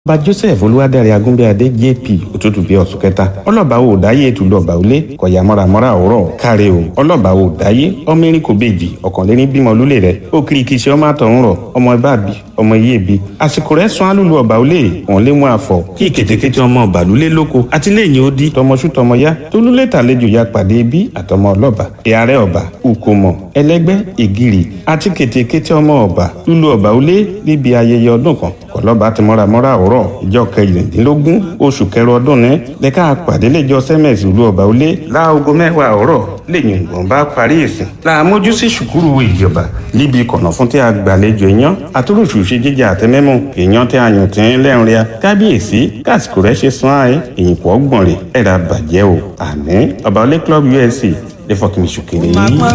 ọba joseph olúwadárí agúnbíadé jp òtútù bíi ọ̀sùn kẹta ọlọ́ba ò dáyé ètùlù ọba òlé kọ̀yà mọ́ramọ́ra òwúrọ̀ káre o ọlọ́ba ò dáyé ọmọ erin kò bèjì ọ̀kànléní bímọ lólè rẹ̀ ó kiri kìí ṣe ọmọ àtọ̀hún rọ̀ ọmọ ẹbá bí ọmọ iye bí àsìkò rẹ̀ sún alúlu ọba òlé wọn lé mú àfọ̀ kí kètékété ọmọ ọba lulẹ̀ lóko àti lẹ́yìn odi tọmọṣú tọmọyá tólúlé tàlejò ya pàdé bí àtọmọ ọlọ́ba ìyàrá ọba ukomo ẹlẹ́gbẹ́ ìgìrì àti kètékété ọmọ ọba lúlu ọba òlé níbi ayẹyẹ ọdún kan kọlọ́ba ti mọ́ramọ́ra òwúrọ̀ ìjọ kẹrìndínlógún oṣù kẹrọ ọdún ní lẹ́ka pàdé lẹ́jọ́ sẹ́mẹ̀sì ìlú ọba òlé láago mẹ́wàá òwúrọ̀ lẹ́yìn ìgbọ̀n bá parí ìsìn làmójú sí ṣùkúrù ìjọba níbi kọ̀nà fún tí a gbàlejò èèyàn àtúròṣù ṣe jíjà àtẹmẹ́mù èèyàn tí a yàn tí ń lẹ́rìn ria kábíyèsí kásìkò rẹ̀ ṣe sún ààyè èyìn pọ̀ gbọ̀n rẹ̀ ẹ̀rà bàjẹ́ o àmín ọba òlé club usc lè fọkìmí ṣùkèrè yìí.